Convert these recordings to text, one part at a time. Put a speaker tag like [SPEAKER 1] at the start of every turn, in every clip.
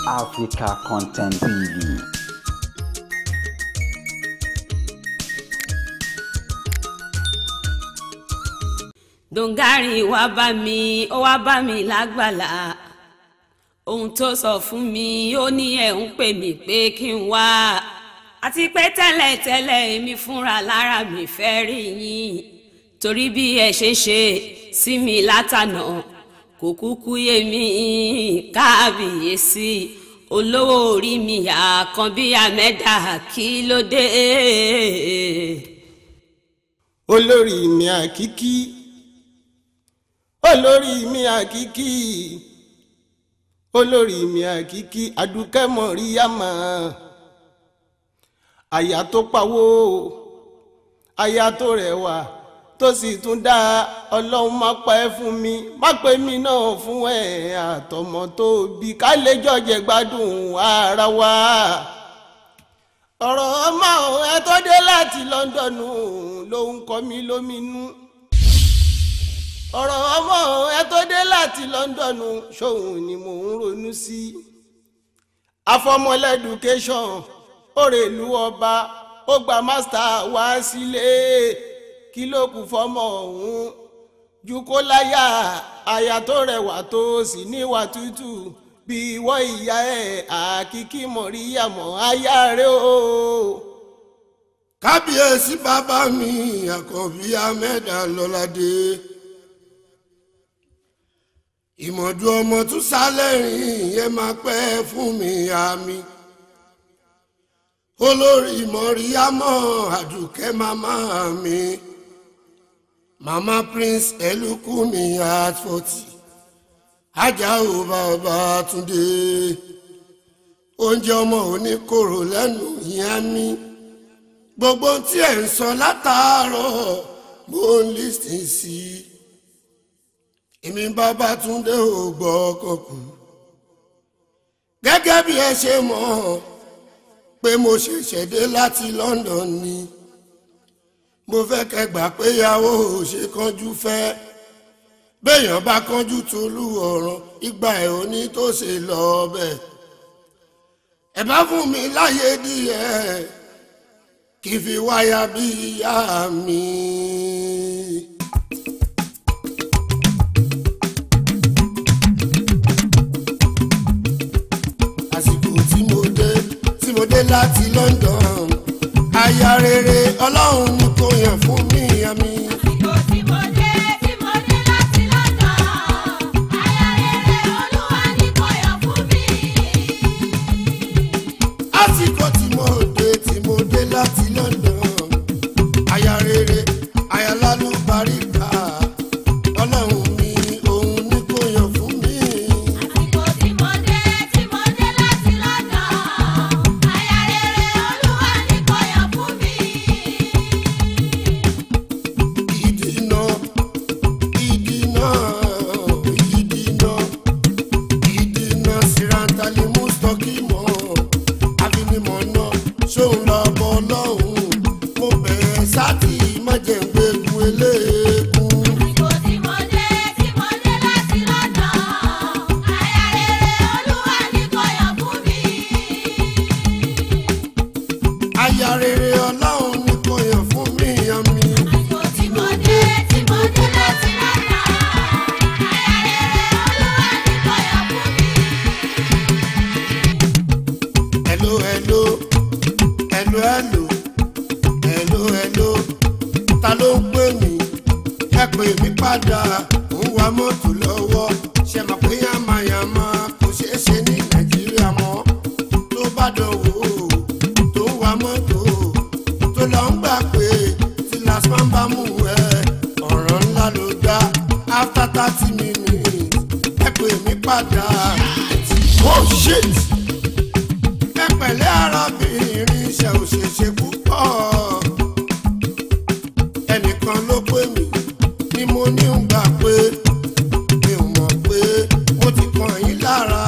[SPEAKER 1] Africa Content TV.
[SPEAKER 2] dongari wá bá mi ó wá bá mi lágbàlá ohun tó sọ fún mi ó ní ẹ̀ ń pè mí pé kí n wá àti pé tẹ́lẹ̀tẹ́lẹ̀ èmi fúnra lára mi fẹ́ rí yín torí bí ẹ ṣe ṣe sí mi látànà kò kúkú yé mi káàbíyèsí olówó orí mi àkànbí àmẹ́dà kí ló dé.
[SPEAKER 3] olórí mi àkíkí olórí mi àkíkí olórí mi àkíkí adúkẹ́ mọ̀ríyàmá àyà tó pawó àyà tó rẹwà tó sì tún dá ọlọ́run má pa ẹ́ fún mi má pè mí náà fún ẹ àtọmọ tó bí ká lè jọjẹ gbádùn ara wa ọ̀rọ̀ ọmọ ẹ tó dé láti Lọ́ńdọ̀nù ló ń kọ mí lóminú ọ̀rọ̀ ọmọ ẹ tó dé láti Lọ́ńdọ̀nù ṣòun ni mò ń ronú sí afọmọlẹ́dùkéṣọ̀n òrèlú ọba ó gba mástà wá sílé kí ló kù fọmọ ọ̀hún ju kó láyà àyà tó rẹwà tó sì níwà tútù bí ìwọ ìyá ẹ àkíkí mọ̀ríyàmọ̀ aya rẹ o.
[SPEAKER 4] kábíyèsí bàbá mi àkànbí amẹ́dà lọ́ládé ìmọ̀dù ọmọ tún sálẹ̀rìn yẹn máa pẹ́ fún mi àmì olórí mọ̀ríyámọ̀ àdùkẹ́ màmá mi màmá prince elukumi at forty ajáò bàbá túndé oúnjẹ ọmọ oníkòrò lẹ́nu yẹn mi gbogbo tí ẹ̀ ń sọ látàárọ̀ mo ń lísìn sí i èmi bàbá túndé ò gbọ́ kọkù gẹ́gẹ́ bí ẹ ṣe mọ̀ pé mo ṣẹ̀ṣẹ̀ dé láti London ni mo fẹ́ kẹgbà pé ìyàwó ò ṣe kánjú fẹ́ béèyàn bá kánjú tolú ọ̀ràn ìgbà ẹ̀ ò ní tó ṣe lọ bẹ́ẹ̀ ẹ bá fún mi láyé díẹ̀ kí n fi wáyà bí ìyá mi. àsìkò tí mo dé tí mo dé láti London aya rere ọlọ́run ni kò yàn fún mi àmì.
[SPEAKER 5] Àsìkò tí mo dé tí mo dé láti London, aya rere Olúwa ni kò yàn fún mi.
[SPEAKER 4] àsìkò tí mo dé tí mo dé láti London aya rere aya lálùbáríkà ọlọ́run mi òun ni kò yàn fún mi.
[SPEAKER 5] Àsìkò tí mo dé tí mo dé láti London, aya rere Olúwa ni kò yàn fún mi.
[SPEAKER 4] ìdìnà ìdìnà ìdìnà ìdìnà sirantali mustokimo afinimọ̀nà ṣóun lọ́bọ̀ lọ́hùn mo bẹ̀rẹ̀ sátì májèǹgbẹ̀gùn eléegun.
[SPEAKER 5] Àsìkò tí mo dé tí mo dé láti London, aya rere Olúwa ni kò yàn fún mi.
[SPEAKER 4] aya rere ọlọ́run ni kò yàn fún mi yan mi.
[SPEAKER 5] Àsìkò tí mo dé tí mo dé láti London, aya rere Olúwa ni kò yàn fún mi.
[SPEAKER 4] hello hello hello hello hello hello ta ló ń pè mí ẹ pè mí padà ń wa mọ́tò lọ́wọ́ ṣe mọ̀ pé yàmàyàmà kò ṣeé ṣe ní nàìjíríà mọ́ tó bá dánwò tó ń wa mọ́tò tó lọ ń gbà pé tí lasman bá mú ẹ ọ̀ràn ńlá ló dá after thirty minutes ẹ pè mí padà oh shit ẹ pẹ̀lẹ́ arábìnrin ṣe ò ṣe ṣe púpọ̀ ẹnìkan ló pè mí ni mo ní ń gbà pé mi ò mọ̀ pé mo ti kàn yín lára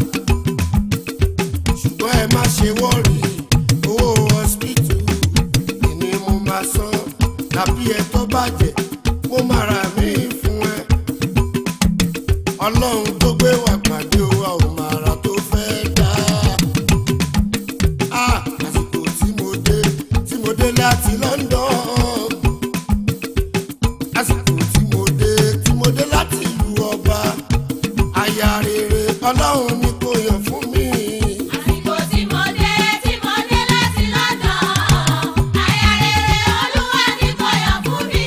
[SPEAKER 4] ṣùgbọ́n ẹ má ṣe wọ́ọ̀rì owó hospital ni mo máa san tàbí ẹ tó bàjẹ́ mo máa rà mí fún ẹ ọlọ́run tó gbé wà pàdé wa ò máa ra tó fẹ́ dá aya rere ọlọ́run ní kò yàn fún mi.
[SPEAKER 5] àsìkò tí mo dé tí mo dé láti lọ́dọ̀ aya rere olúwa ní kò yàn fún mi.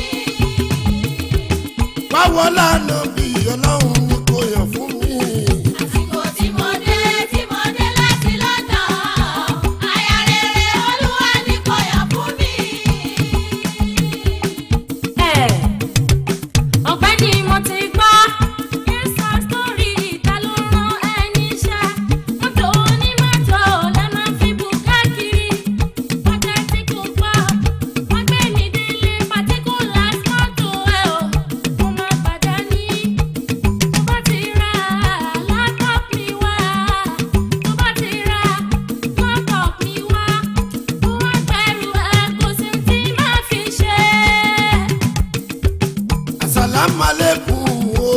[SPEAKER 4] wáwọ́ lánà bí ọlọ́run ní kò yàn fún mi.
[SPEAKER 5] àsìkò tí mo dé tí mo dé láti lọ́dọ̀ aya rere olúwa ní kò yàn fún mi.
[SPEAKER 6] ọ̀pẹ́ ni mo ti gbọ́ yẹ́sà sórí ìta ló rán ẹni iṣẹ́ mọ́tò onímọ́tò lẹ́ máa fi bù káàkiri ọjà tí kò gbọ́ wọ́n gbé mi délé pàtíkùlà mọ́tò ẹ̀ o mo máa padà ní tó bá ti ra laptop mi wá tó bá ti ra laptop mi wá tó wá pẹ̀lú ẹ̀ kò sí tí máa fi ṣe.
[SPEAKER 4] asalamualeykum o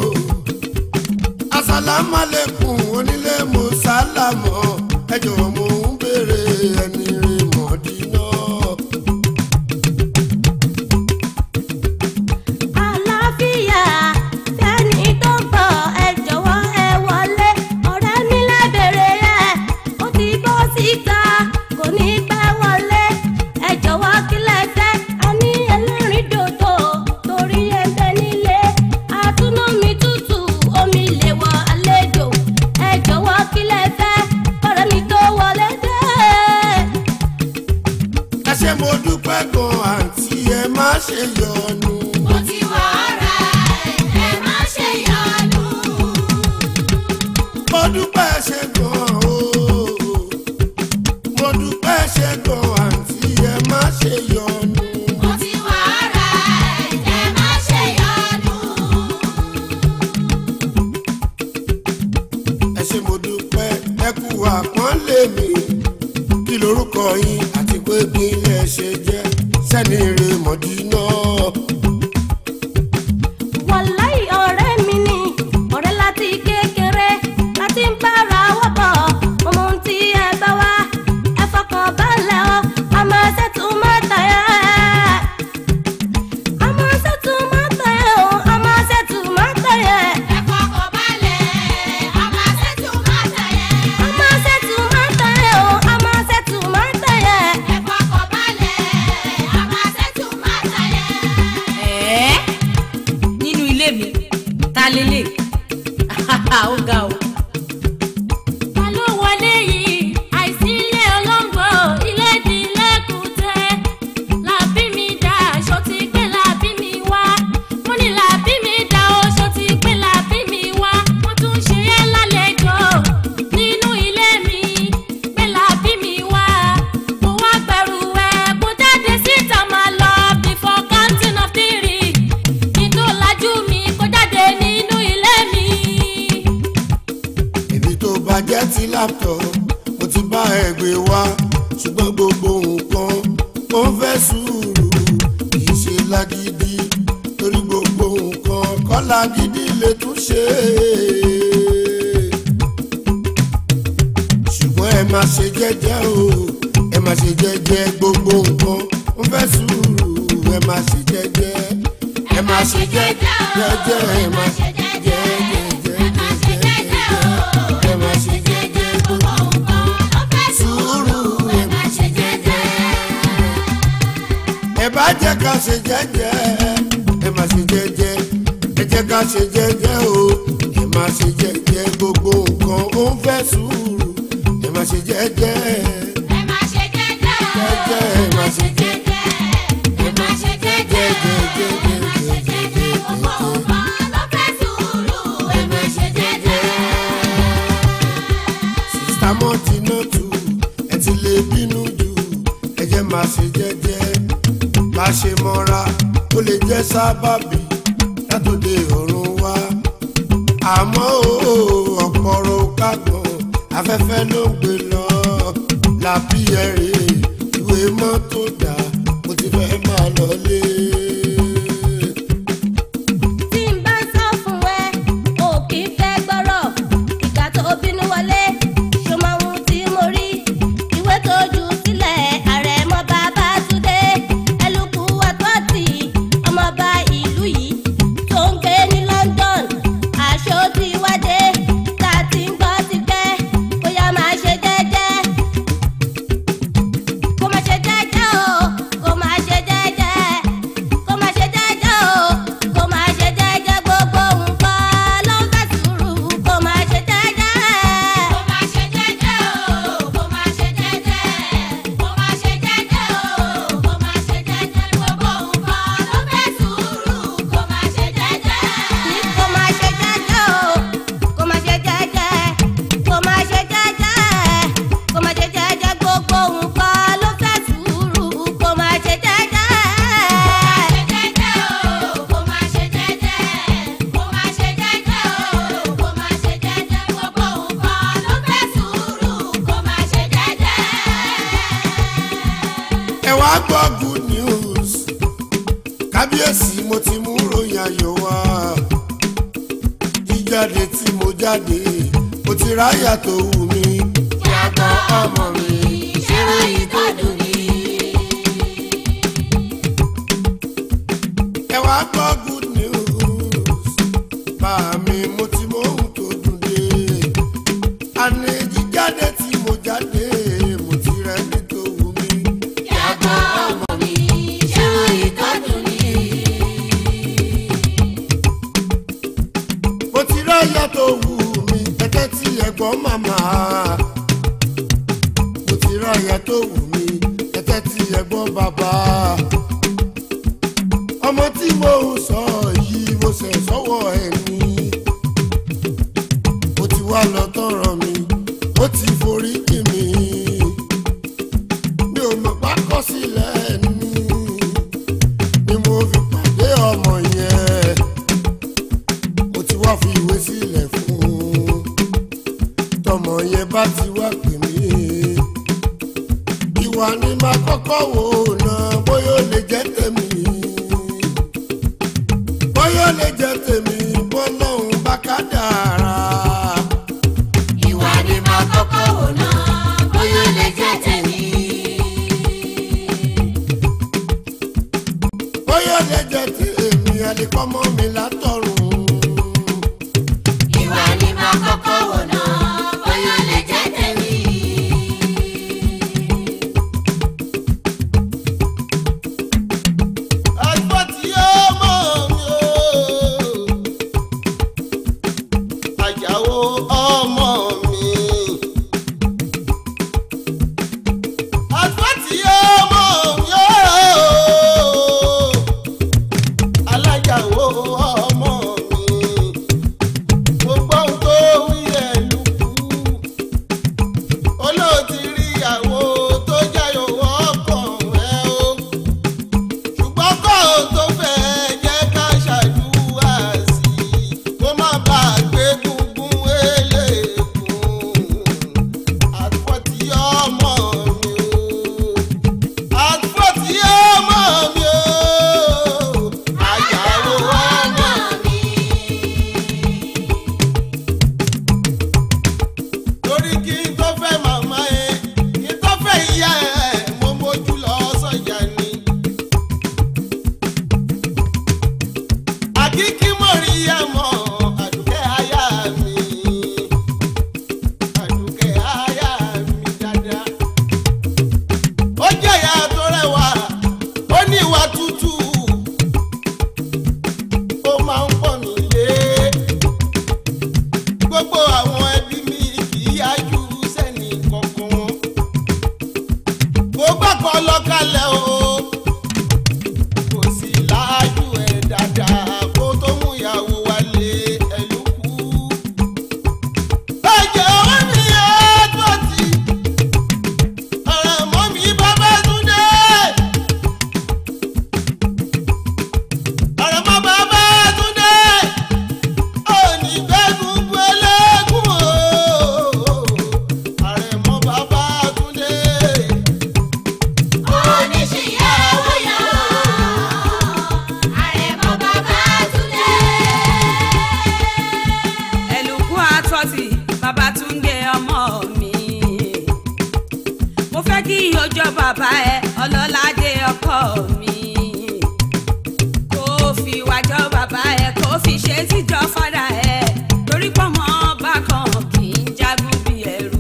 [SPEAKER 4] asalamualeykum onílé mo sálámọ ẹ jọ̀wọ́ mo ń béèrè ẹni rè mọdínà.
[SPEAKER 6] àlàáfíà fẹ́ni tó gbọ́ ẹ jọ̀wọ́ ẹ wọlé ọ̀rẹ́ mi lábẹ́rẹ́ yẹ ó ti bọ́ síta kò ní pẹ́ wọlé ẹ jọ̀wọ́ kí lẹ fẹ́ a ní ẹlẹ́rìn dòdò torí ẹ ń bẹ nílé àtúnú mi tútù omi lè wọ àlejò ẹ jọ̀wọ́ kí lẹ fẹ́ ọ̀rẹ́ mi tó wọlé dé.
[SPEAKER 4] ẹ ṣé mo dúpẹ́ gan àǹtí ẹ má ṣe yọnu.
[SPEAKER 5] mo ti wà ọ̀rẹ́ ẹ má ṣe yọnu.
[SPEAKER 4] mo dúpẹ́ ṣe gan o mo dúpẹ́ ṣe gan àǹtí ẹ má ṣe yọnu.
[SPEAKER 5] mo ti wà ọ̀rẹ́ ẹ má ṣe yọnu.
[SPEAKER 4] ẹ ṣé mo dúpẹ́ ẹ kú àpọ́nlé mi kí lorúkọ yín àti pé gbìnlẹ̀ ṣe jẹ́ sẹ́ni rè mọ̀dínà.
[SPEAKER 6] wàláì ọ̀rẹ́ mi ni ọ̀rẹ́ láti kékeré láti ń bára wọ́pọ̀ ọmọ ohun tí ẹ bá wá ẹ fọkàn balẹ̀ ọ àmọ́ ṣètò mọ́tà yẹ. àmọ́ ṣètò mọ́tà yẹ o àmọ́ ṣètò mọ́tà yẹ.
[SPEAKER 5] ẹ fọkàn balẹ̀ a máa ṣètò máta yẹn.
[SPEAKER 6] àmọ́ ṣètò mọ́tà yẹ o àmọ́ ṣètò mọ́tà yẹ.
[SPEAKER 5] ẹ fọkàn balẹ̀ a máa ṣètò máta yẹn.
[SPEAKER 2] ẹ̀ẹ́ nínú ilé mi ta lélẹ̀ ó ga o.
[SPEAKER 6] ta ló wọlé yìí àìsí ilé olóńgbò ilé di lẹ́kùtẹ́ làbí mi dá aṣọ ti gbé làbí mi wá mo ní làbí mi dá aṣọ ti gbé làbí mi wá wọ́n tún ṣe é lálejò nínú ilé mi gbé làbí mi wá mo wá gbẹrù ẹ kó jáde síta máa lọ before counting of three kí n tó lajú mi kó jáde nínú ilé mi.
[SPEAKER 4] èmi tó bàjẹ́ ti laptop mo ti bá ẹ gbé wá ṣùgbọ́n gbogbo nǹkan ó ń fẹ́ sùúrù kì í ṣe lágídí torí gbogbo nǹkan kọ́ lágídí lè tún ṣe ṣùgbọ́n ẹ máa ṣe jẹ́jẹ́ o ẹ máa ṣe jẹ́jẹ́ gbogbo nǹkan ó ń fẹ́ sùúrù ẹ máa ṣe jẹ́jẹ́ ẹ máa ṣe jẹ́jẹ́ jẹ́jẹ́ ẹ máa ṣe jẹ́jẹ́ jẹ́jẹ́
[SPEAKER 5] ẹ máa ṣe jẹ́jẹ́ o.
[SPEAKER 4] ẹ máa ṣe jẹ́jẹ́ gbogbo
[SPEAKER 5] nǹkan ló fẹ́
[SPEAKER 4] sùúrù
[SPEAKER 5] ẹ máa ṣe jẹ́jẹ́.
[SPEAKER 4] ẹ bá jẹ́ ká ṣe jẹ́jẹ́ ẹ máa ṣe jẹ́jẹ́ ẹ jẹ́ ká ṣe jẹ́jẹ́ o ẹ máa ṣe jẹ́jẹ́ gbogbo nǹkan ó ń fẹ́ sùúrù ẹ máa ṣe jẹ́jẹ́
[SPEAKER 5] ẹ máa ṣe jẹ́jẹ́ o.
[SPEAKER 4] Jẹ́jẹ́, ẹ máa ṣe
[SPEAKER 5] jẹ́jẹ́. ẹ máa ṣe jẹ́jẹ́ o. ẹ máa ṣe jẹ́jẹ́ gbogbo nǹkan ló fẹ́ sùúrù ẹ máa ṣe jẹ́jẹ́.
[SPEAKER 4] sista mọ́tínà tù ẹ ti lè bínú jù ẹ jẹ́ máa ṣe jẹ́jẹ́ bá ṣe mọ́ra ó lè jẹ́ sábàbí látòde ọ̀run wá àmọ́ o ọ̀pọ̀rọ̀ kágbọ̀n afẹ́fẹ́ ló ń gbé lọ làbí ẹ̀rẹ̀ ìwé mọ́tò dà mo ti fẹ́ máa lọlé.
[SPEAKER 6] tí n bá sọ fún ẹ ò kì í fẹ́ gbọ́rọ̀ ìgbà tó bínú wọlé ṣó máa ń tí mo rí ìwé tó jù sílẹ̀ àrẹ̀mọ bàbá túndé ẹlùkù àtọ́tì ọmọọba ìlú yìí tó ń gbé ní London aṣọ tí wá
[SPEAKER 4] gbọ́ good news kábíyèsí mo ti mú ròyìn ayọ̀ wá jíjáde tí mo jáde mo ti ráyà tó wù mí
[SPEAKER 5] Yàgò ọmọ mi, ṣẹ́rọ yìí tó dùn mí.
[SPEAKER 4] ẹ wá gbọ́ good news bá mi mo ti mọ ohun tó dùn dé àní jíjáde tí mo jáde mo ti rẹ́ ní tó wù mí
[SPEAKER 5] Yàgò ọmọ mi, ṣẹ́rọ yìí tó dùn mí.
[SPEAKER 4] mo ti ráyà tó wù mí ẹ̀tẹ́ tí ẹ̀gbọ́n màmá mo ti ráyà tó wù mí ẹ̀tẹ́ tí ẹ̀gbọ́n bàbá ọmọ tí mo ń sọ yìí mo ṣẹ̀ sọ́wọ́ ẹni mo ti wá lọ tọrọ mi ó ti forí jì mí mi ò mọ̀ pákọ́ sílẹ̀ ní ni mo fi pàdé ọmọ yẹn mo ti wá fi ìwé sílẹ̀ fún un tọmọ yẹn bá ti wá pè mí ìwà ni máa kọ́kọ́ wò náà bóyá ó lè jẹ́ tèmi bóyá ó lè jẹ́ tèmi bọ́lọ́hún bá ká dára
[SPEAKER 5] Ìwà ni màá kọ́kọ́ wò náà, bóyá ó lè jẹ́ tèmi.
[SPEAKER 4] bóyá ó lè jẹ́ tèmi àlèkọ́mọ́ mi látọ̀run
[SPEAKER 5] Ìwà ni màá kọ́kọ́ wò náà, bóyá ó lè jẹ́ tèmi.
[SPEAKER 3] àgbọ̀ tí ó mọ̀ mi o. àjàwó ọmọ mi. àgbọ̀ tí ó mọ̀ mi o. alájàwó ọmọ mi. mo gbọ́ ohun tó wí ẹ̀ lùkù. olóòtú rí ìyàwó tó jayò ọkàn ẹ̀ o ṣùgbọ́n kó o tó fẹ́ jẹ́ ká ṣàdúrà sí i kó má bà á gbé gungun eléèkún àtúfọ̀tì ọmọ mi o àtúfọ̀tì ọmọ mi o àyàwó ọmọ mi. torí kí n tó fẹ́ màmá ẹ kí n tó fẹ́ ìyá ẹ mo mójú lọ sọ́jà ni. àkíkí mọ̀ríyàmọ̀ àdùkẹ́ aya mi àdùkẹ́ aya mi dáadáa. ó jẹ́ ìyá tó rẹwà ó ní ìwà tútù ó máa ń pọ̀ mí lé gbogbo àwọn ẹbí mi kì í yájú sẹ́ni kankan wọn. mo gbàgbọ́ lọ́kàlẹ̀ o kò sí láàájú ẹ̀ dáadáa kó tó mú ìyàwó wálé ẹ̀lúkú. ẹ̀jẹ̀ wọn ni ẹ̀ẹ́dọ̀ tí ọ̀rẹ́ mọ́ mi bàbá tún dé. ọ̀rẹ́ mọ́ bàbá tún dé. òní gbẹ́gun bu eléégún o. ọ̀rẹ́ mọ́ bàbá tún dé.
[SPEAKER 5] Oníṣìyàwó yọ, àrẹ̀mọ bàbá Túndé.
[SPEAKER 2] ẹlùkún àtọ́tì babatunde ọmọ mi. mo fẹ́ kí ọjọ́ bàbá ẹ ọlọ́ládé ọkọ mi. kó fi wájọ́ bàbá ẹ kó fi ṣe tíjọ́ fada ẹ torí pọ́nmọ́ bákan kì í jagun bí ẹrú.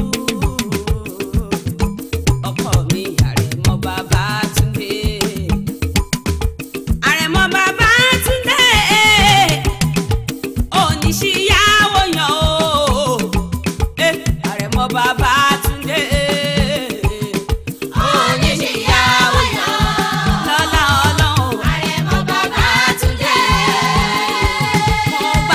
[SPEAKER 2] ọkọ mi àrẹ̀mọ babatunde. àrẹ̀mọ babatunde oníṣíyàwó yan o Eh, àrẹ̀mọ bàbá túndé
[SPEAKER 5] Oníṣìyàwó yọ,
[SPEAKER 2] lọ́lá ọlọ́run
[SPEAKER 5] àrẹ̀mọ bàbá Túndé.
[SPEAKER 2] mo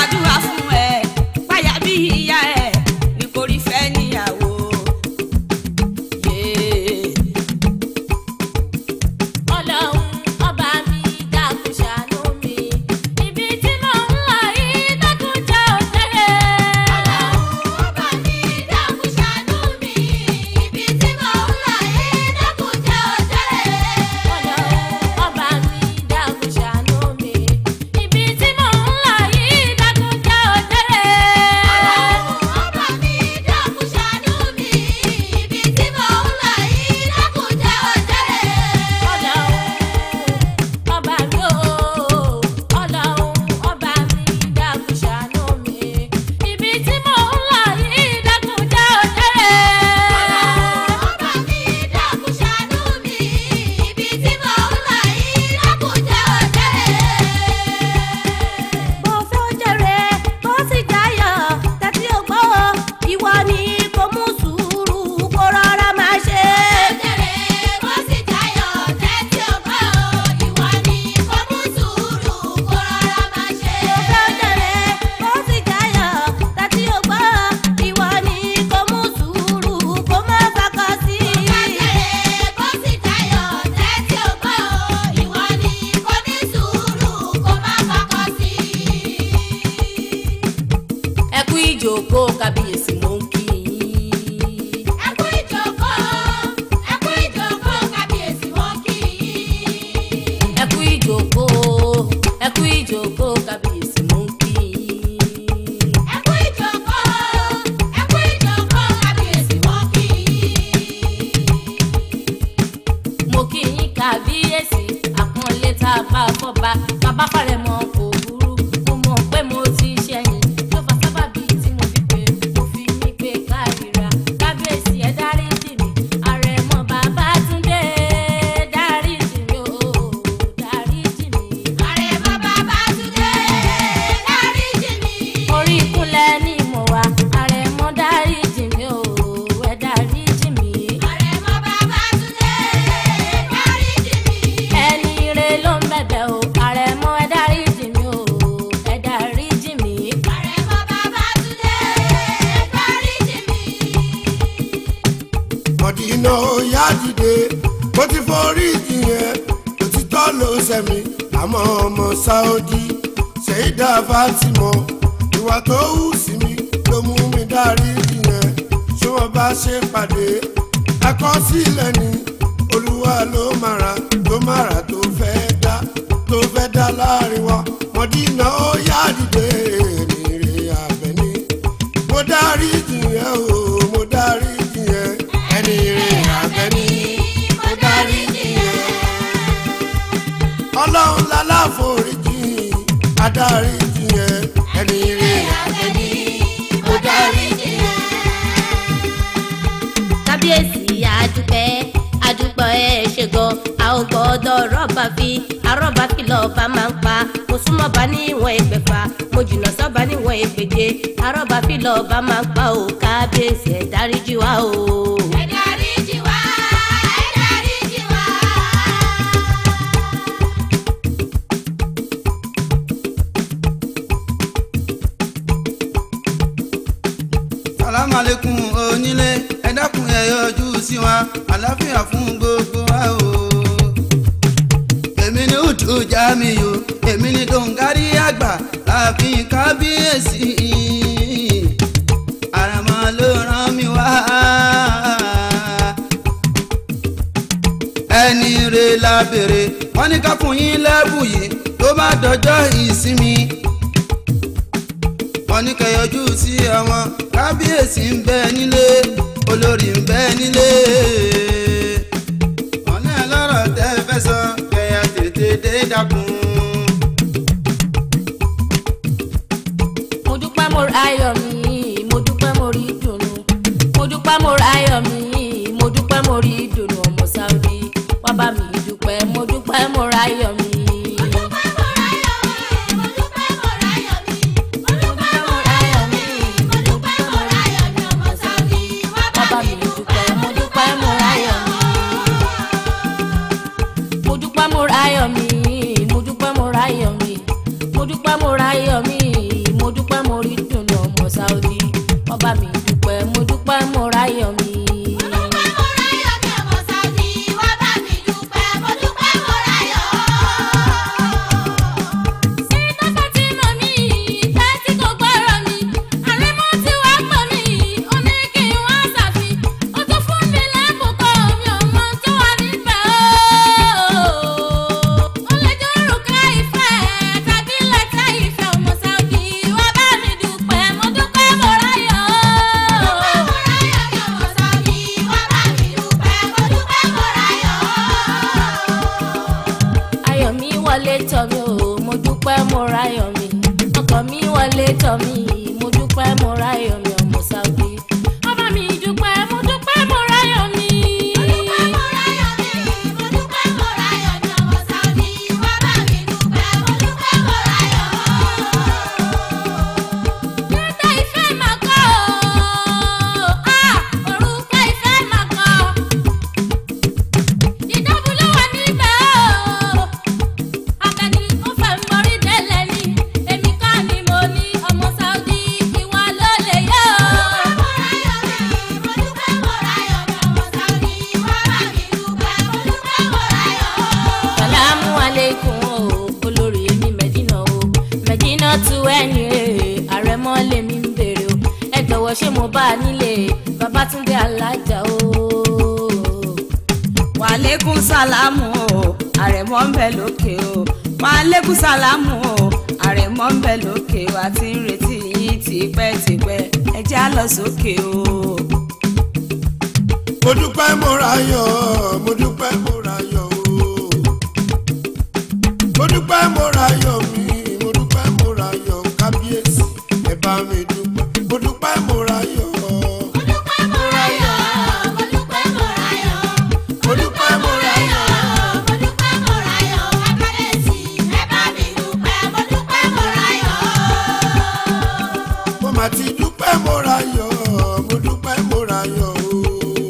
[SPEAKER 6] ìjókòó kábíyèsí mò ń kí yín.
[SPEAKER 5] ẹ kú ìjókòó ẹ kú ìjókòó kábíyèsí wọn kì í.
[SPEAKER 6] ẹ kú ìjókòó ẹ kú ìjókòó kábíyèsí mò ń kí yín.
[SPEAKER 5] ẹ kú ìjókòó ẹ kú ìjókòó kábíyèsí wọn kì í.
[SPEAKER 6] mo kí yín kábíyèsí àpọ́nlé tá a bá fọ́ba bàbá falẹ̀ mọ́ kò burú mo mọ̀ pé mo ti ṣẹ̀yìn ló fa sábàbí tí mo fi pé mo fi mí pé káríra kábíyèsí ẹ dáríjì mi àrẹ̀mọ bàbá túndé dáríjì mi ó dáríjì mi.
[SPEAKER 5] àrẹ̀mọ Babátúndé dáríjì mi.
[SPEAKER 6] orí ìkúnlẹ̀ ni mo wà àrẹ̀mọ dáríjì mi ó ẹ dáríjì mi.
[SPEAKER 5] àrẹ̀mọ Babátúndé dáríjì mi.
[SPEAKER 6] ẹni ire ló ń bẹ̀bẹ̀ o àrẹ̀mọ ẹ dáríjì mi ó ẹ dáríjì mi.
[SPEAKER 5] àrẹ̀mọ Babátúndé dáríjì mi.
[SPEAKER 4] mọ̀dínà ó yá dìde mo ti forí jiyàn òtítọ́ ló sẹ̀mí àmọ́ ọmọ sáódì ṣèyídà fátímọ̀ ìwà tó hù sí mi ló mú mi dárí jiyàn ṣé wọ́n bá ṣe pàdé ẹ̀kọ́ sílẹ̀ ni olúwa ló mara ló mara tó fẹ́ dá tó fẹ́ dá láàrin wa mọ̀dínà ó yá dìde èrè àbẹ̀ní mo dárí jiyàn o mo dárí jiyàn ẹni rè àbẹ̀ní mo dárí jiyàn ọlọ́run lálàforíjì adarí jiyàn ẹni rè àbẹ̀ní mo dárí jiyàn.
[SPEAKER 6] kábíyèsí àdúpẹ́ àdúpẹ́ ẹ ṣe gan a ò gbọ́dọ̀ rọ́bà fi arọ́bà fi lọ́ọ̀bà máa ń pa mo súnmọ́ bá níwọ̀n ẹgbẹ̀fà mo jìnnà sọ́ba níwọ̀n ẹgbẹ̀je arọ́bà fi lọ́ọ̀bà máa ń pa o kábíyèsí ẹ dáríjì wá o.
[SPEAKER 5] ẹ dáríjì wá ẹ dáríjì wá.
[SPEAKER 7] sàlámàlẹ́kùn onílé ẹ dákun ẹ yọjú sí wa àlàáfíà fún gbogbo wa o. èmi ni utu jamiu èmi ni dongari àgbà láàfin kábíyèsí àràmọ ló rán mi wá. ẹni re la béèrè wọn ní ká fún yín lẹ́bù yìí tó bá dọjọ́ ìsinmi wọ́n ní kẹyọjú sí àwọn kábíyèsí ń bẹ nílé olórí ń bẹ nílé. wọ́n ní ẹlọ́rọ̀ tẹ́ fẹ́ sọ kẹyà tètè dé dákun.
[SPEAKER 6] mo dúpẹ́ mo ra ayọ̀ mi mo dúpẹ́ mo rí ìdùnnú mo dúpẹ́ mo ra ayọ̀ mi mo dúpẹ́ mo rí ìdùnnú ọmọ sáwùdí wá bá mi dúpẹ́ mo dúpẹ́ mo ra ayọ̀ mi. Bàbá mi dúpẹ́, mo dúpẹ́, mo ráyọ̀ mi. mo dúpẹ́ mo ráyọ̀ mi mo dúpẹ́ mo ráyọ̀ mi mo dúpẹ́ mo ráyọ̀ mi mo dúpẹ́ mo rí dùnú ọmọ sáúdí ọba mi dúpẹ́ mo dúpẹ́ mo ráyọ̀ mi. Sítọ́fẹ́ tí mo ní ìfẹ́ tí kò gbọ́rọ̀ mi, àrẹ́mọ́ tí wá pọ̀ mí, ó ní kí n wá ṣàfi. Ó tún fún mi lẹ́bùn kan, mi ò mọ tó wà níbẹ̀ o. Ó lè jẹ́ òrùka ìfẹ́ tàbí lẹ́tà ìfẹ́ ọmọ Sáúdì. Wá bá mi dúpẹ́, mo dúpẹ́ mo ráyọ̀. jọ̀wọ́ ṣé mo bá a nílé babatunde alájà o.
[SPEAKER 2] wàlékún sálámù o àrẹ̀mọ́ ń bẹ lókè o wàlékún sálámù o àrẹ̀mọ́ ń bẹ lókè o àti ń retí yín tipẹ́tipẹ́ ẹ já lọ sókè o.
[SPEAKER 4] mo dúpẹ́ mo ra yọ̀ mo dúpẹ́ mo ra yọ̀ o. mo dúpẹ́ mo ra yọ̀ mi mo dúpẹ́ mo ra yọ̀ kábíyèsí ẹ bá mi dúpẹ́ mo dúpẹ́ mo ra yọ̀.
[SPEAKER 5] Mo dúpẹ́ mo ráyọ̀, mo dúpẹ́ mo ráyọ̀.
[SPEAKER 4] mo dúpẹ́ mo ra yọ̀.
[SPEAKER 5] Mo dúpẹ́ mo ráyọ̀, kábíyèsí, ẹ bá mi dúpẹ́, mo dúpẹ́ mo ráyọ̀.
[SPEAKER 4] mo mà ti dúpẹ́ mo ra yọ̀ mo dúpẹ́ mo ra yọ̀ o.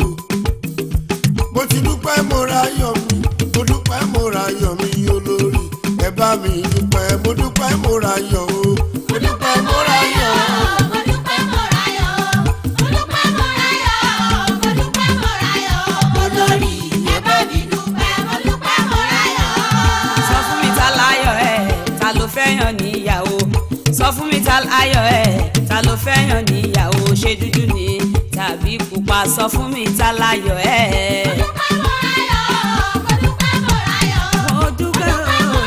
[SPEAKER 4] mo ti dúpẹ́ mo ra yọ̀ mi mo dúpẹ́ mo ra yọ̀ mi olórí ẹ bá mi dúpẹ́ mo dúpẹ́ mo ra yọ̀ o. mo dúpẹ́ mo ra yọ̀
[SPEAKER 5] Mo dúpẹ́ mo ráyọ̀, mo dúpẹ́ mo ráyọ̀, mo dúpẹ́ mo ráyọ̀. Olórí, ẹ bá mi dúpẹ́, mo dúpẹ́ mo ráyọ̀.
[SPEAKER 2] sọ fún mi ta láyọ̀ ẹ̀ ta ló fẹ́ yàn níyàwó sọ fún mi ta láyọ̀ ẹ̀ ta ló fẹ́ yàn níyàwó ṣé dúdú ni tàbí pupa sọ fún mi ta láyọ̀ ẹ̀. mo dúpẹ́ o.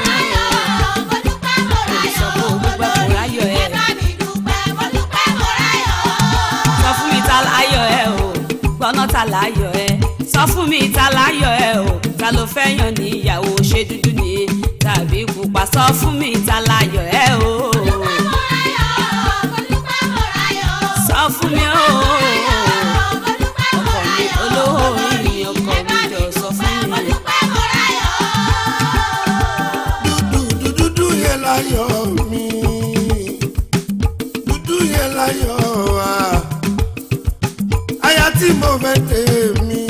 [SPEAKER 2] Sọ pé o dúpẹ́ kò ráyọ̀ ẹ̀. sọ fún mi ta láyọ̀ ẹ o gbọ́nà ta láyọ̀ ẹ sọ fún mi ta láyọ̀ ẹ o ta ló fẹ́ yàn níyàwó ṣé dúdú ni tàbí pupa sọ fún mi ta láyọ̀ ẹ o sọ fún mi o ọkọ mi olówó orí mi ọkọ mi jọ sọ fún mi.
[SPEAKER 4] dúdú dúdú yẹn láyọ̀ mi dúdú yẹn láyọ̀ wa aya tí mo fẹ́ tèmi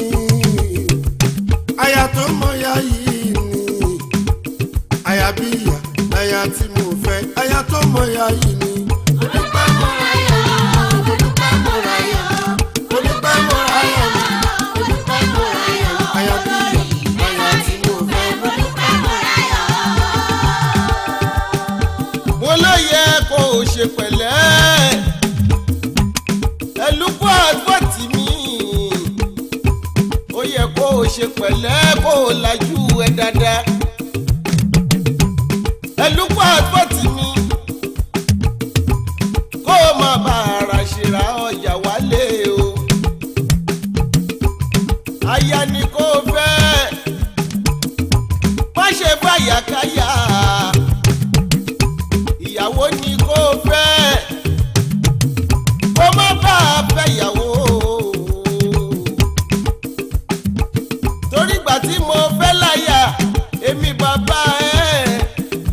[SPEAKER 4] aya tó mọ ya yìí ni aya bí ìyá aya tí mo fẹ́ aya tó mọ ya yìí ni. mo dúpẹ́ mo ra yọ̀ mi, mo dúpẹ́ mo ra yọ̀ mi, mo dúpẹ́ mo ra yọ̀ mi, mo dúpẹ́ mo ra yọ̀ mi. aya bí ìyá aya tí mo fẹ́ mo dúpẹ́ mo ra yọ̀ mi.
[SPEAKER 3] mo ló yẹ kó o ṣe pẹ̀lẹ́ ẹlúkú àgbọ̀tì mi ó yẹ kó o ṣe pẹ̀lẹ́ kó o lajú ẹ dáadáa ẹlúkú àgbọ̀tì mi kó o má bá ara ṣèrà ọjà wálé o aya ni kó o fẹ́ má ṣe fàyàkáyà ìyàwó ni kó fẹ́ kó má bá a fẹ́ ìyàwó. torí ìgbà tí mo fẹ́ láyà èmi bàbá ẹ̀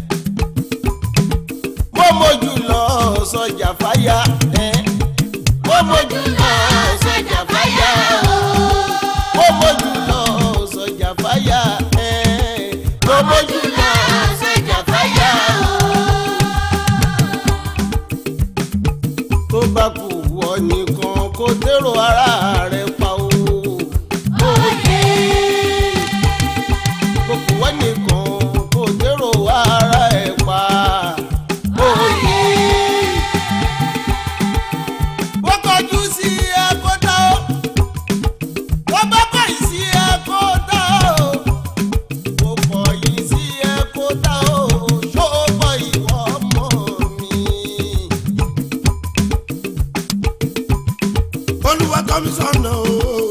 [SPEAKER 3] mo mójú lọ sọjà fáyà ẹ̀ mo mójú lọ sọjà fáyà mo mójú lọ sọjà fáyà ẹ̀ mo mójú lọ sọjà fáyà. tó bá kù wọ nìkan kó dèrò ara rẹ pa o. Òye. Kó kù wọ nìkan kó dèrò ara ẹ pa. Òye. Bó kọjú sí ẹ̀kọ́ tá o. Bó bá kọ̀yìn sí ẹ̀kọ́ tá o. Bó kọ̀yìn sí ẹ̀kọ́ tá o. Ṣó bọ̀ ìwọ ọmọ mi.
[SPEAKER 4] olúwa tọ́ mi sọ́nà o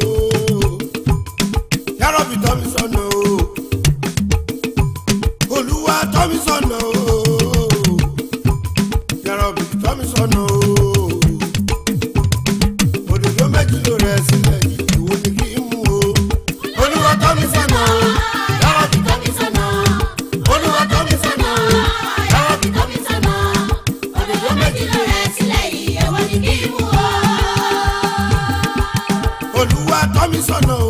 [SPEAKER 4] yàrá-bí tọ́ mi sọ́nà o olúwa tọ́ mi sọ́nà o yàrá-bí tọ́ mi sọ́nà o òdòdó méjì ló rẹ̀ sílẹ̀ yìí ìwọ ni kí n mú o olúwa tọ́ mi sọ́nà o yàrá-bí tọ́ mi sọ́nà o olúwa tọ́ mi sọ́nà o yàrá-bí tọ́ mi sọ́nà o òdòdó méjì ló rẹ̀ olúwa tọ́ mi sọ́nà o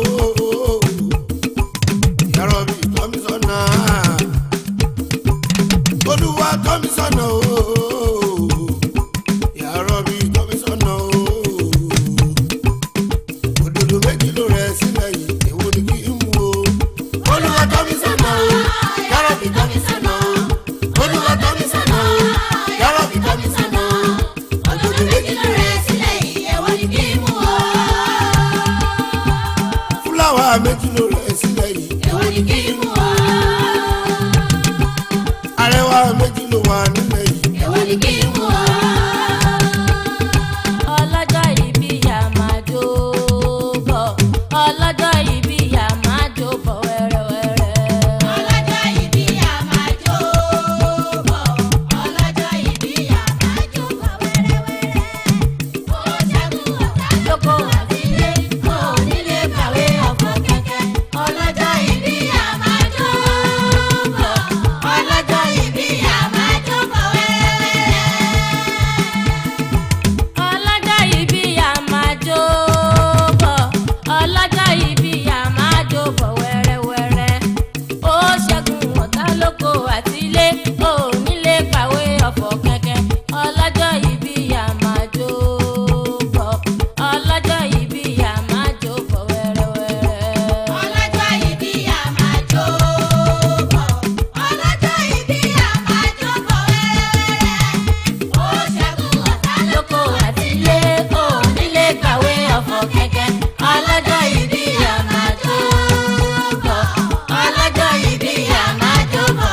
[SPEAKER 4] yàrá-bí tọ́ mi sọ́nà olúwa tọ́ mi sọ́nà o yàrá-bí tọ́ mi sọ́nà o òdòdó méjì ló rẹ̀ sílẹ̀ yìí èwo ni kí n mú o olúwa tọ́ mi sọ́nà o yàrá-bí tọ́ mi sọ́nà o olúwa tọ́ mi sọ́nà o yàrá-bí tọ́ mi sọ́nà o òdòdó méjì ló rẹ̀ sílẹ̀ yìí èwo méjì ló rẹ̀ sílẹ̀ yìí.
[SPEAKER 5] èwo ni kí n mú ọ.
[SPEAKER 4] arẹwà méjì ló wà nílẹ̀ yìí.
[SPEAKER 5] èwo ni kí n mú ọ.
[SPEAKER 6] ọlọ́jọ́ ìbí yà máa jó bọ̀ ọlọ́jọ́ ìbí yà máa jó bọ̀ wẹ́rẹ́wẹ́rẹ́.
[SPEAKER 5] ọlọ́jọ́ ìbí yà máa jó bọ̀. ọlọ́jọ́ ìbí yà máa jó bọ̀ wẹ́rẹ́wẹ́rẹ́. ó ṣẹ́gun ọ̀tá lóko àtìlé. ó nílé kàwé ọ̀fọ̀ kẹ̀kẹ́. ọlọ́jọ́ ìbí yà máa jó bọ̀. ọlọ́jọ́ ìbí yà máa jó bọ̀ wẹ́rẹ́wẹ́rẹ́.
[SPEAKER 6] ọlọ́jọ́ ìbí yà máa jó bọ̀ ọlọ́jọ́ ìbí yà máa jó bọ̀ wẹ́rẹ́wẹ́rẹ́ ó ṣẹ́gun ọ̀tá lóko àtìlé ó nílé kàwé ọ̀fọ̀ kẹ̀kẹ́ ọlọ́jọ́ ìbí yà máa jó bọ̀ ọlọ́jọ́ ìbí yà máa jó bọ̀ wẹ́rẹ́wẹ́rẹ́.
[SPEAKER 5] ọlọ́jọ́ ìbí yà máa jó bọ̀ ọlọ́jọ́ ìbí yà máa jó bọ̀ wẹ́rẹ́wẹ́rẹ́ ó ṣẹ́gun ọ̀tá
[SPEAKER 6] lóko àtìlé ó nílé kàwé ọ̀fọ̀ kẹ̀kẹ́ ọlọ́jọ́ ìbí yà máa jó bọ̀ ọlọ́jọ́ ìbí yà máa jó bọ̀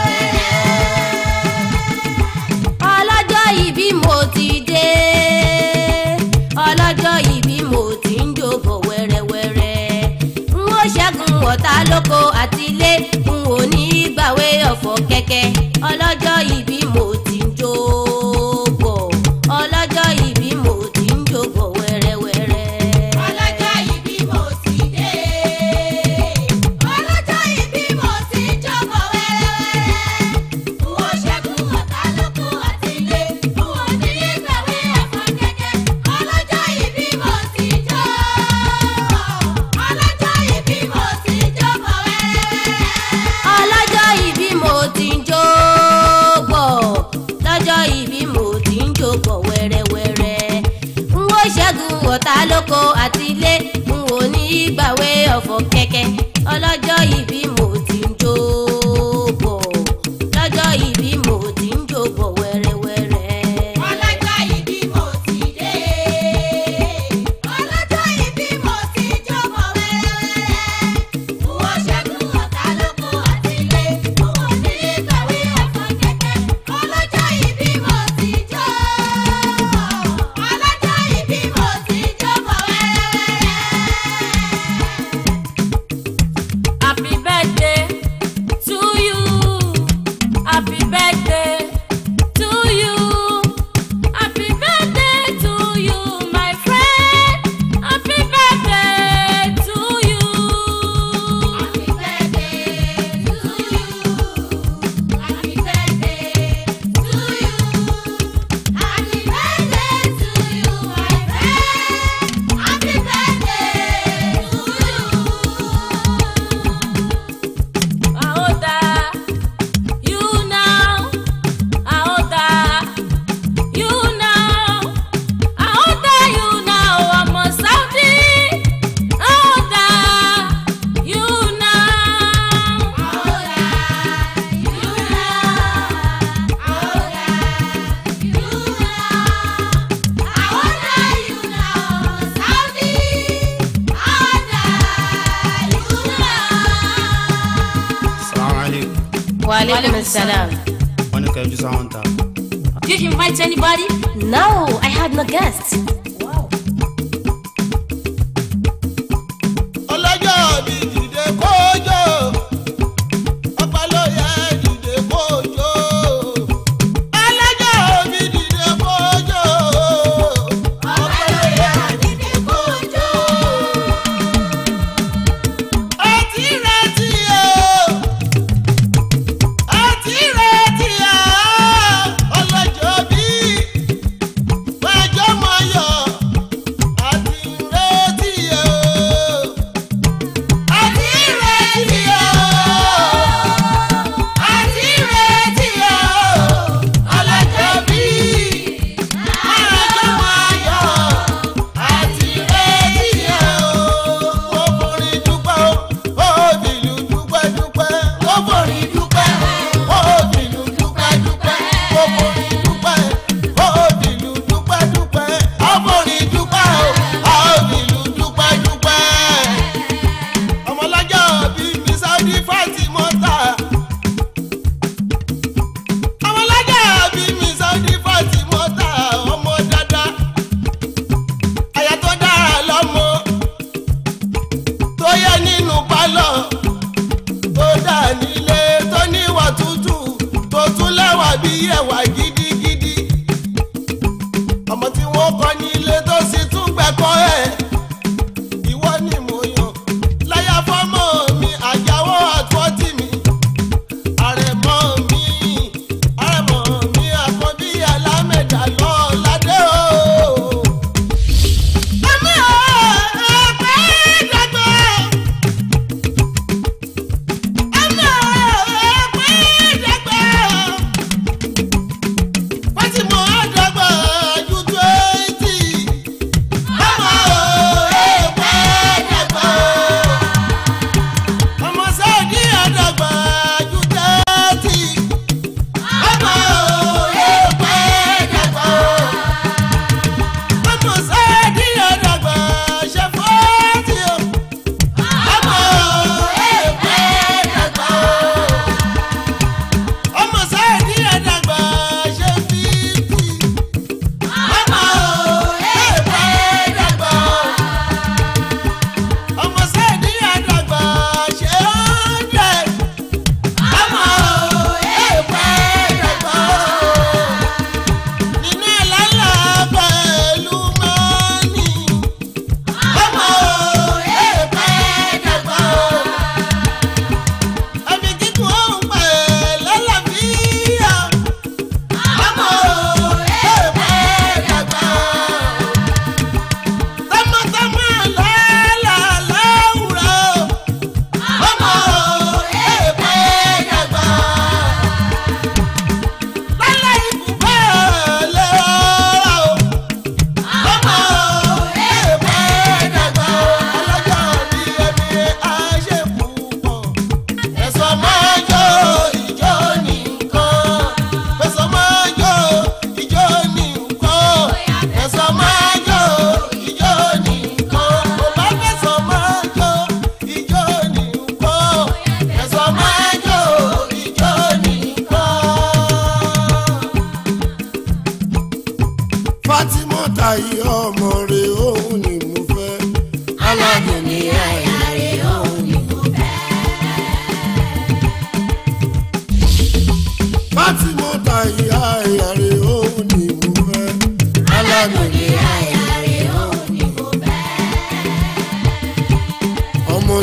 [SPEAKER 6] wẹ́rẹ́wẹ́rẹ́. ọlọ́jọ́ ìbí mo ti dé ọlọ́jọ́ ìbí mo ti ń jó bọ̀ wẹ́rẹ́wẹ́rẹ́ n ó ṣẹ́gun ọ̀tá lóko àtìlé n ò ní gbàwé ọ̀fọ̀ kẹ̀kẹ́ ọlọ́jọ́ ìbí mo ti ń jó bọ̀ ọlọ́jọ́ ìbí mo ti ń jó bọ̀ wẹ́rẹ́wẹ́rẹ́.
[SPEAKER 5] ọlọ́jọ́ ìbí mo ti dé ọlọ́jọ́ ìbí mo ti jó bọ̀ wẹ́rẹ́wẹ́rẹ́ n ó ṣẹ́gun ọ̀tá lóko àtìlé n ò nílé gbàwé ọ̀fọ̀ kẹ̀kẹ́ ọlọ́jọ́ ìbí mo ti jó ọlọ́jọ́ ìbí mo ti jó bọ̀ wẹ́rẹ́wẹ́rẹ́.
[SPEAKER 6] ọlọ́jọ́ ìbí mo ti ń jó bọ̀ lọ́jọ́ ìbí mo ti ń jó bọ̀ wẹ́rẹ́wẹ́rẹ́ n ó ṣẹ́gun ọ̀tá lóko àtìlé n ò ní gbàwé ọ̀fọ̀ kẹ̀kẹ́ ọlọ́jọ́ ìbí mo ti ń jó bọ̀ lọ́jọ́ ìbí mo ti ń jó bọ̀ wẹ́rẹ́wẹ́rẹ́.
[SPEAKER 5] ọlọ́jọ́ ìbí mo ti dé ọlọ́jọ́ ìbí mo ti jó bọ̀ wẹ́rẹ́wẹ́rẹ́ n ó ṣẹ́gun ọ̀tá lóko àtìlé n ò ní kàwé ọ̀fọ̀ kẹ̀kẹ́ ọlọ́jọ́ ìbí mo ti jó ọlọ́jọ́ ìbí mo ti jó bọ̀ wẹ́rẹ́wẹ́rẹ́.
[SPEAKER 6] Happy birthday to you. Happy birthday to you. Happy birthday to you, my friend. Happy birthday to you.
[SPEAKER 5] Happy birthday to you. Happy birthday to you. Happy birthday to you, my friend. Happy birthday to you.
[SPEAKER 6] How old are you now? How old are you now? How old are you now? Ọmọ Saudi. How old are you now?
[SPEAKER 7] salaam aleykum
[SPEAKER 6] Wa alaikum salam.
[SPEAKER 7] wọn ní kẹjú sáwọn ta.
[SPEAKER 6] Did you invite anybody? No, I had no guests.
[SPEAKER 3] ọlọ́jọ́ mi dìde kójó ọpẹ́ ló yẹ dìde kójó ọlọ́jọ́ mi dìde kójó ọpẹ́ ló yẹ dìde kójó. ọtí retí o ọtí retí o ọlọ́jọ́ bí wájọ́ mọ̀ yọ̀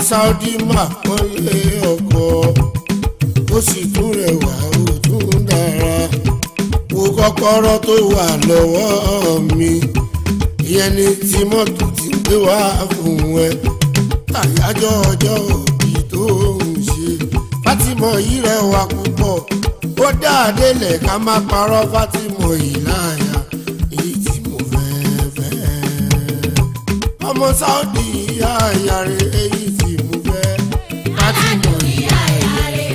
[SPEAKER 4] Saudi mà kọ́lé ọkọ̀ ó sì tún rẹwà ó tún dára wo kọ́kọ́rọ́ tó wà lọ́wọ́ mi ìyẹn ni tí mọ́tò ti gbé wá fún ẹ tàyájọ́ ọjọ́ òbí tó ń ṣe Fátímọ̀ yìí rẹwà púpọ̀ ó dáadé lẹ̀ ká má parọ́ Fátímọ̀ yìí láàyà èyí tí mo fẹ́ fẹ́ ọmọ Saudi ìyá ìyá rẹ̀ èyí tí mo fẹ́ Fátímọ̀ yìí láàyà rẹ̀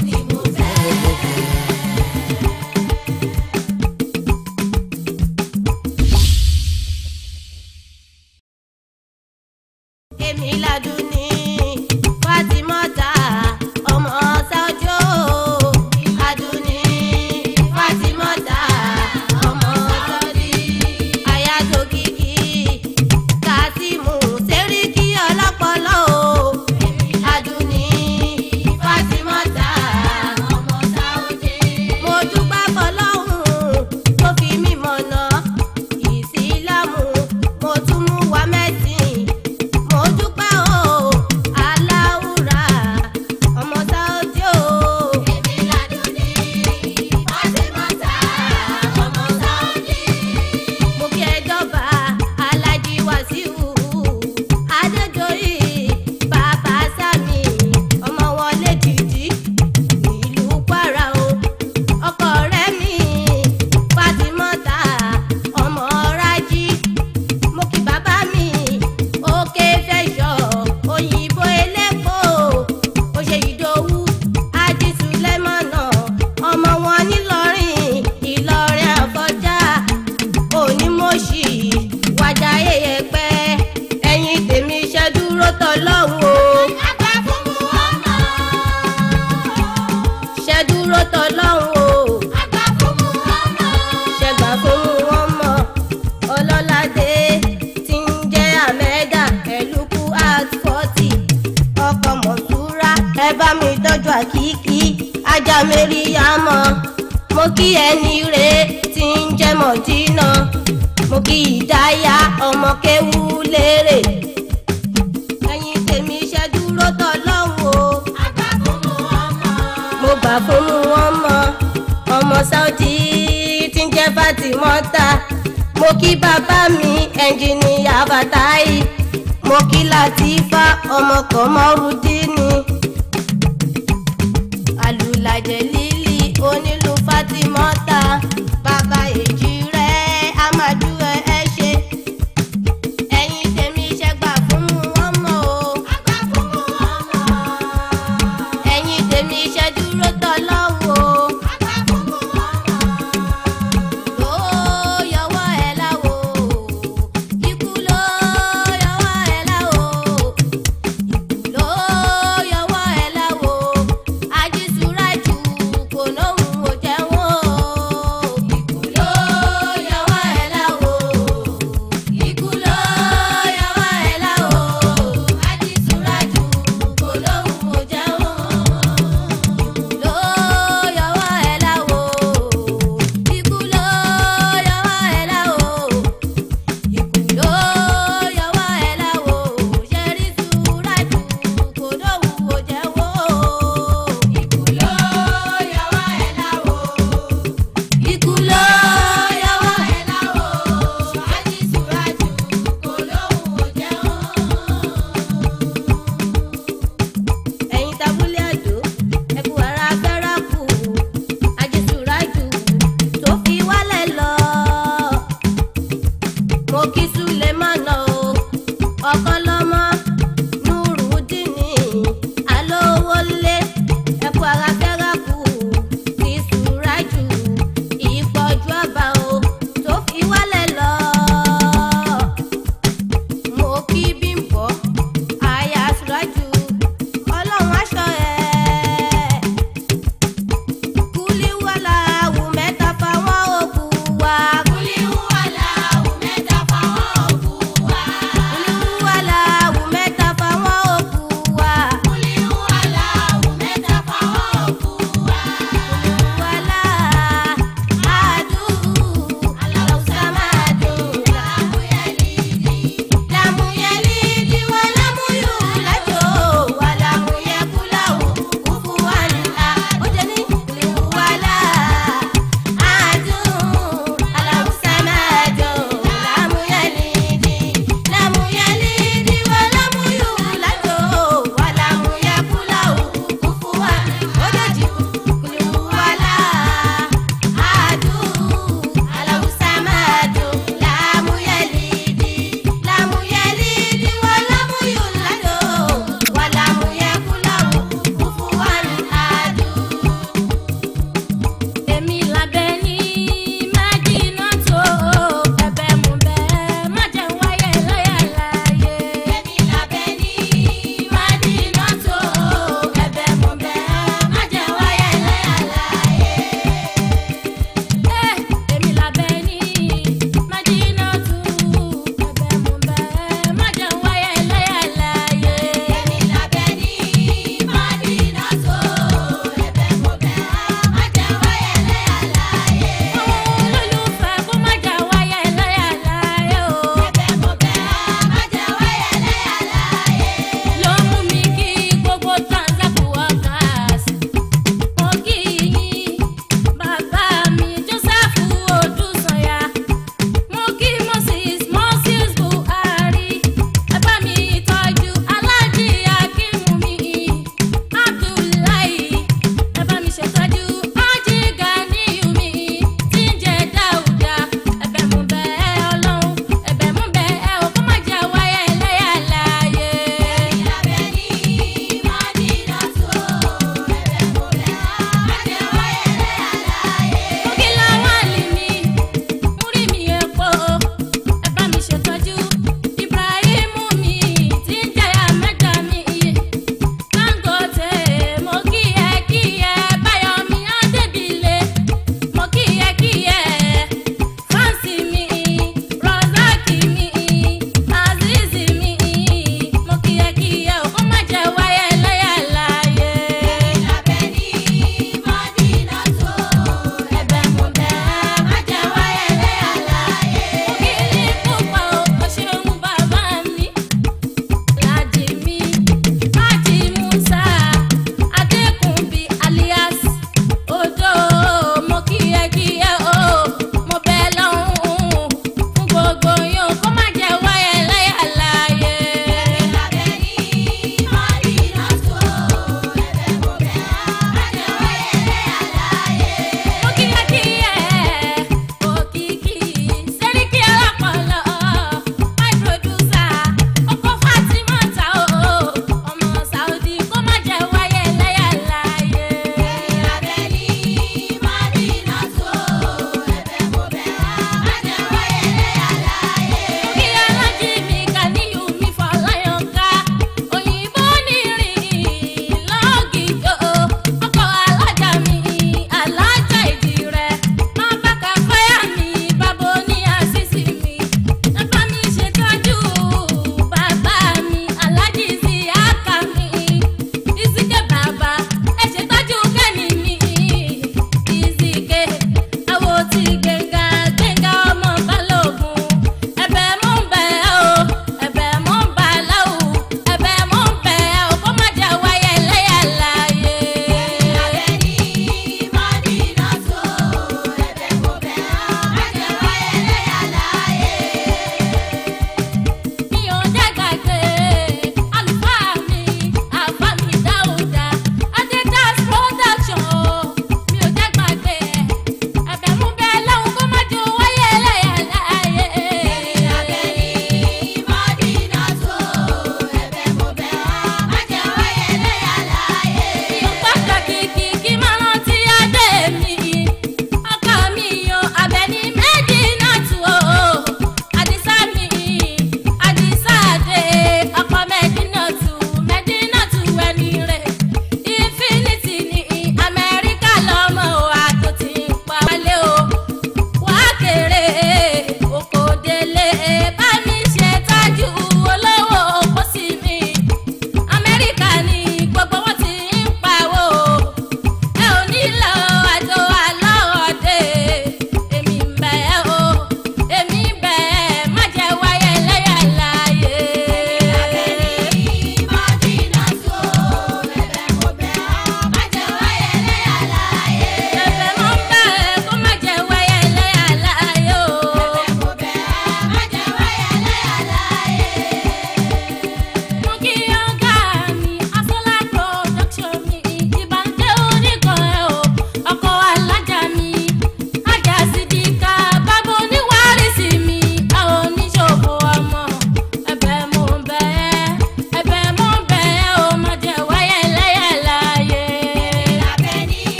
[SPEAKER 5] èmi ládùn ní Fátímọ́tà ọmọ sáájò Àdùnní Fátímọ́tà ọmọ sáájì àyàtò kìkì Kásímù sẹ́ríkì ọlọ́pọ̀lọ́ o Àdùnní Fátímọ́tà ọmọ sáájì mo dúpẹ́ fọlọ́hún tó fi mí mọ̀nà ìsìlámù mo tún mú wa mẹ́sìn mo dúpẹ́ o aláwùrà ọmọ sáódì o. èmi ládùn ní Fátímọ́tà ọmọ sáódì. mo kí ẹ dọ́ba alájí wàsíù adéjọ́yì bàbá sami ọmọ wọlé dìdí nílùú kwara o ọkọ rẹ̀ mi Fátímọ́tà ọmọ rájí mo kí bàbá mi òkè fẹsọ òyìnbó elépo òṣè ìdòwú ajísùlẹmọnà ọmọ wọn nílọrin ìlọrin àfọjá onímọ̀ọ́sì wájà eyẹpẹ ẹ̀yin tèmi iṣẹ́ dúró tọ́lọ́hún o. àgbà fún mu ọmọ. ṣẹ́ dúró tọ́lọ́hún o. àgbà fún mu ọmọ. ṣẹ́gbà fún mu ọmọ ọlọ́ládé tí ń jẹ́ àmẹ́dà ẹ̀lúkú at forty ọkọ̀ mọ̀túrà ẹ bá mi tọ́jú àkíkí ajá mẹ́ríyàmọ́ mo kí ẹni rè tí ń jẹ́ mọ̀dínà mo kí ìdáyà ọmọ kéwú lérè ẹ̀yin tèmi iṣẹ́ dúró tọ́ lọ́hùn o. àgbà fún mu ọmọ. mo gbà fún mu ọmọ ọmọ Saudi tí ń jẹ́ Fátímọ́tà mo kí bàbá mi ẹnjìníyà Bàtáì mo kí Làtífà ọmọ Kọmọrúdínì alùlàjẹ lílì onílù Fátímọ́tà